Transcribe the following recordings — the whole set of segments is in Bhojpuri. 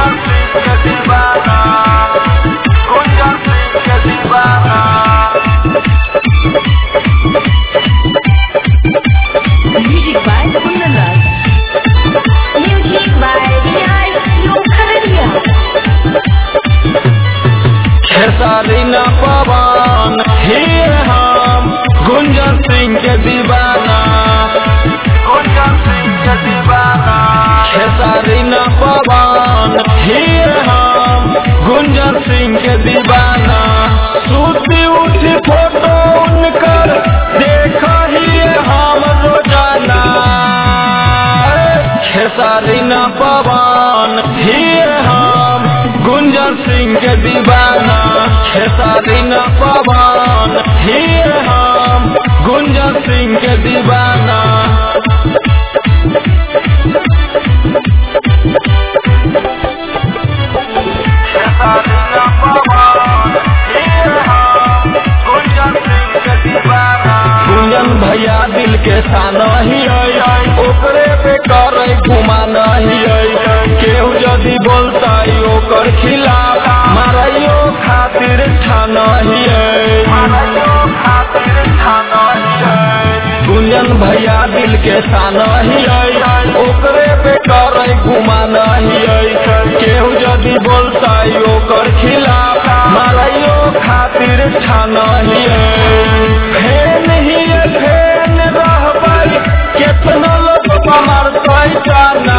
गुंजन सिंह के दीवाना गुंजन सिंह के दीवाना Music by Kundan Raj. Music by Riyaaz Lokhariya. Khesari न पवन हीर हम गुंजन सिंह के दीवाना गुंजन सिंह के दीवाना खेसारी न पवन हीर हम गुंजन सिंह के दीवाना सूती उठी फोटो उनकर देख ही हम रोजाना खेसारी न पवन हीर हम गुंजन सिंह के दीवाना खेसारी न पवन हीर हम गुंजन सिंह के दीवाना खेसारी न पवन हीर हम गुंजन सिंह के दीवाना गुंजन भैया दिल के साना ही है ओकरे पे करे घुमा नहीं है केहू यदि बोलता ओकर खिलाफ माराइयो खातिर ठाना ही है माराइयो खातिर ठाना ही है गुंजन भैया दिल के साना ही है ओकरे पे करे घुमा नहीं है केहू यदि बोलता ओकर खिलाफ माराइयो खातिर ठाना ही है फेन ही है, फेन रहबै केतना लोग मारतै जाना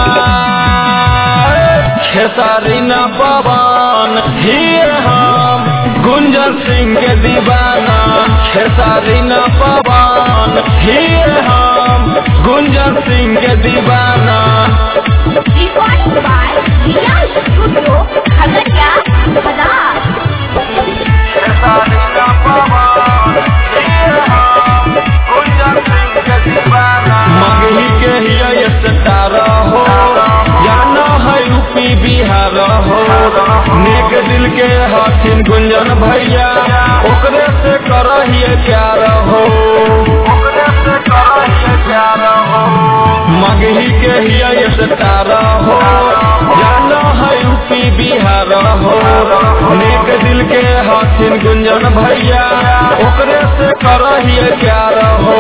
खेसारी न पवन हीर हम गुंजन सिंह के दीवाना खेसारी न पवन हीर हम गुंजन सिंह के दीवाना Recording by Riyaaz Studio, Khagadiya, Badar. Khesari न पवन हीर हम गुंजन सिंह के दीवाना मगही के हिया स्टार हो जाना है यूपी बिहार हो नेक दिल के हथिन गुंजन भैया ओकरे से करहिए प्यार हो ओकरे से करहिए प्यार हो मगही के हिया स्टार हो जाना है यूपी बिहार हो नेक दिल के हथिन गुंजन भैया ओकरे से करहिए प्यार हो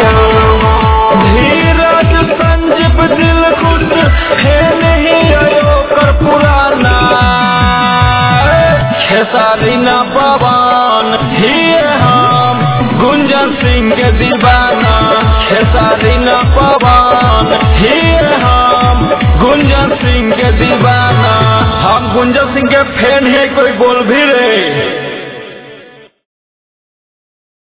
धीरज संजीव दिल खुश है नहीं आयो कर पुराना खेसारी न पवन हीर हम गुंजन सिंह के दीवाना खेसारी न पवन हीर हम गुंजन सिंह के दीवाना हम गुंजन सिंह के फैन है कोई बोल भी रे